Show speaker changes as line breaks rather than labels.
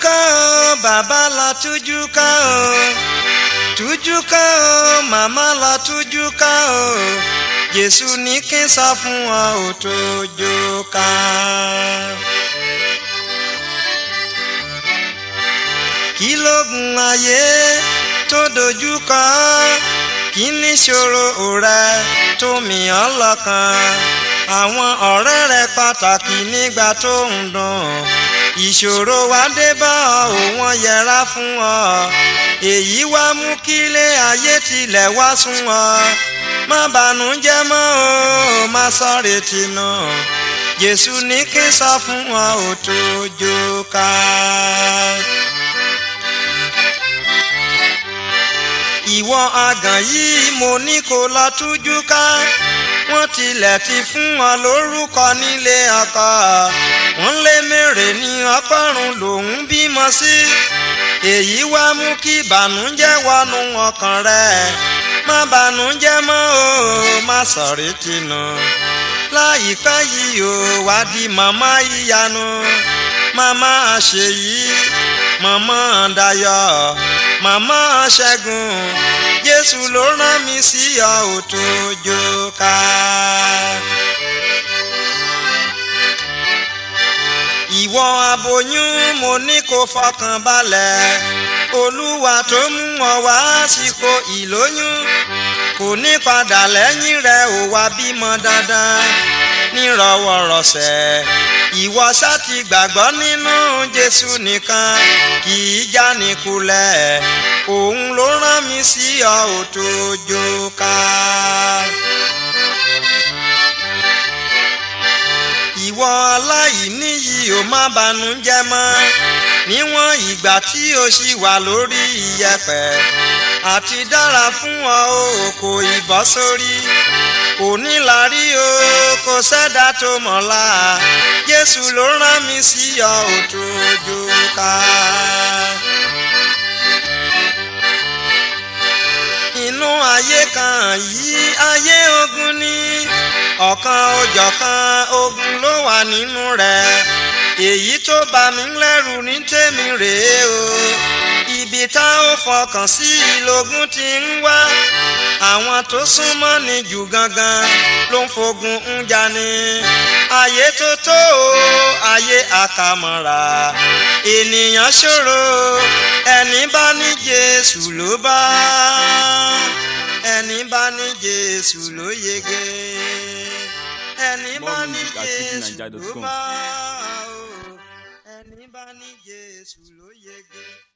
ká o bàbá lọ tújú ká o tújú ká o màmá lọ tújú ká o jésù ní kí n sọ fún ọ ò tójú ká. kí lógun ayé tó dojú kọ kí ní ṣòro rẹ tó mìíràn lọ́kàn àwọn ọ̀rẹ́ rẹ pàtàkì nígbà tó ń dùn ìṣòro wá dé bá ọ ò wọ́n yẹra fún ọ èyí wá mú kílé ayé tilẹ̀ wá sún ọ má bànújẹ́ mọ́ o má sọ̀rọ̀ tìǹà jésù ní kí n sọ fún ọ ò tó jó ká. ìwọ àgàn yìí mo ní kó lọ tújú ká wọ́n tilẹ̀ ti fún wọn lórúkọ nílé ọkọ wọ́n lé mèrè ní ọgọ́rùn lòún bímọ sí èyí wá mú kí ìbànújẹ́ wọnú ọkàn rẹ má bànújẹ́ mọ́ o má sọ̀rí tìǹà láìpẹ́ yìí o wá di màmá ìyanu màmá àṣeyí màmá dayọ̀ màmá ṣẹ́gun jésù ló rán mi sí ọ ò tó jó ká. ìwọ aboyún mo ní kó fọkàn balẹ̀ olúwa tó mú ọ wá sípò ìlóyún kò ní padà lẹ́yìn rẹ̀ ò wá bímọ dandan nírọ̀wọ́rọ̀sẹ̀ ìwọ ṣá ti gbàgbọ́ nínú jésù nìkan kì í jánikulẹ̀ òun ló rán mi sí ọ ò tó jó ká. ìwọ aláìní yìí ò má banújẹ́ mọ́ níwọ̀n ìgbà tí o ṣì wà lórí iyẹ̀pẹ̀ àti dára fún ọ o kò ìbọ́ sórí òní la rí o kò sẹ́dá tó mọ̀lá jésù ló rán mi sí ọ ò tó jó ká. inú ayé kan yìí ayé ogun ni ọ̀kan òjọ̀kan ogun ló wà nínú rẹ̀ èyí tó bà mí lẹ́rù ní tèmi rèé o ibi tá ó fọkàn sí lógún ti ń wá àwọn tó súnmọ́ ni jù gangan ló ń fogun ń jani ayé tó tó o ayé àkàmọ̀ra ènìyàn ṣòro ẹni bá ní jésù ló bá ẹni bá ní jésù ló yege ẹni bá
More
ní
music at
jésù ló
fujininja.com.
bá o ẹni bá ní jésù ló yege.